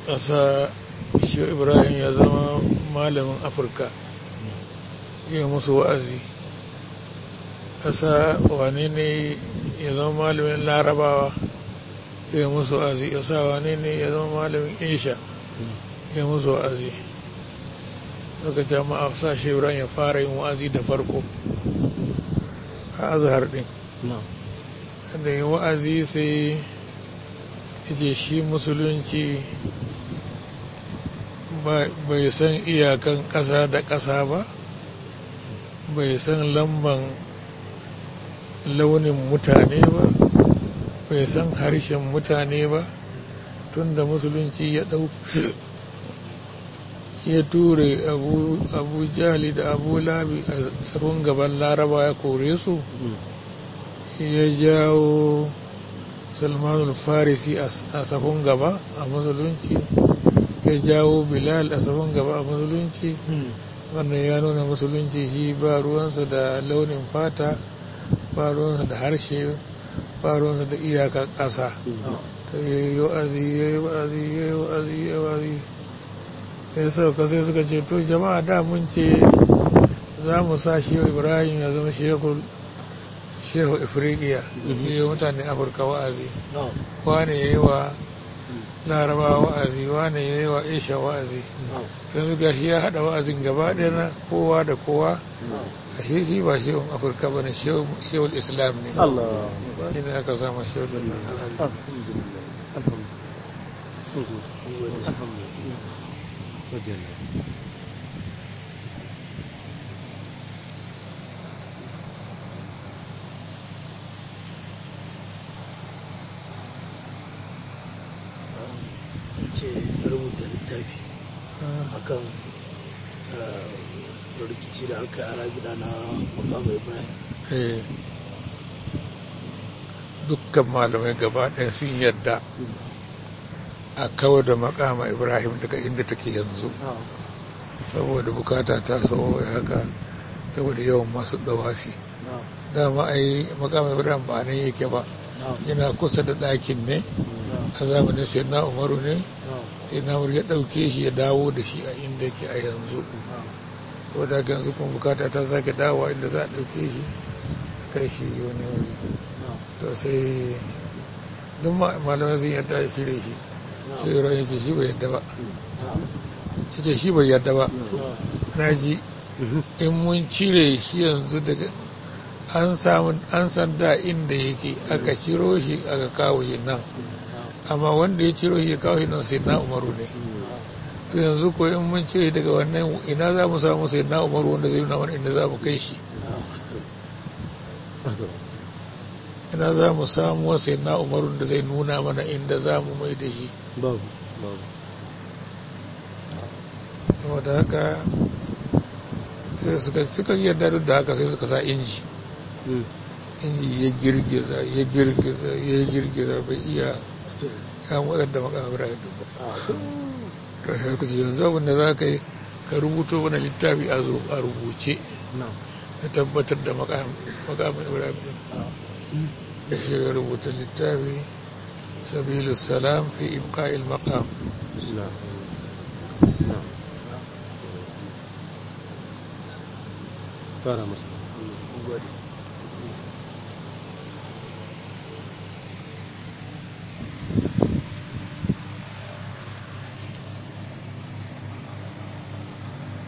ƙasa shi ibrahim ya zama malamin afirka ya musu wa'azi ƙasa wane ne ya zama malamin larabawa ya musu wa'azi ƙasa wane ne ya zama malamin asia ya musu wa'azi daga jama'a sa shi ibrahim ya fara yin wa'azi da farko a azhar din da yin wa'azi sai ce shi musulunci bai san iyakan ƙasa da ƙasa ba bai san lamban launin mutane ba bai san harshen mutane ba tun da musulunci ya ɗau ya ture abu jali da abu labi a sabon gaban laraba ya kore su ya jawo salmanul farisi a safon gaba a musulunci ya jawo bilal a safon gaba a musulunci wannan ya nuna musulunci shi ba ruwansa da launin fata ba ruwansa da harshe ba ruwansa da iyaka ƙasa ta yi wa'azi ya yi wa'azi ya yi wa'azi ya yi wa'azi ya sauka sai suka ce to jama'a da mun ce za mu sa shehu ibrahim ya zama shehu shehu ifriqiya yi mutane afirka wa'azi wane ya yi wa laraba wa'azi wane ya yi wa aisha wa'azi yanzu ga shi ya haɗa wa'azin gaba ɗaya na kowa da kowa a shi shi ba shehun afirka ba ne shehun islam ne shi ne aka sama shehun islam ce rubuta littafi akan rikici da aka yi gida na makamu ibrahim dukkan malamai gaba ɗaya sun yadda a kawo da makama ibrahim daga inda take yanzu saboda bukata ta so haka saboda yawan masu dawafi dama ai makama ibrahim ba nan yake ba yana kusa da ɗakin ne a zamanin sai na umaru ne sai na ya ɗauke shi ya dawo da shi a inda yake a yanzu ko da yanzu kuma bukata ta sake dawo inda za a ɗauke shi a kai shi wani wuri to sai duk malamai sun yadda ya cire shi sai yi rahin shi bai yadda ba ce shi bai yadda ba na ji in mun cire shi yanzu daga an samu an san da inda yake aka ciro shi aka kawo shi nan amma wanda ya ciro shi ya kawo shi nan sai na umaru ne to yanzu ko in mun cire daga wannan ina za mu samu sai na umaru wanda zai nuna mana inda za mu kai shi ina za mu samu sai na umaru da zai nuna mana inda za mu mai da shi babu babu saboda haka sai suka suka yarda da haka sai suka sa inji inji ya girgiza ya girgiza ya girgiza bai iya ya motsar da makamar ibrahim ba to sai ku ce yanzu abin da za ka yi ka rubuto mana littafi a zo a rubuce na tabbatar da makamar ibrahim din ya shi ya rubuta littafi sabilu salam fi ibqa'il maqam fara masa gode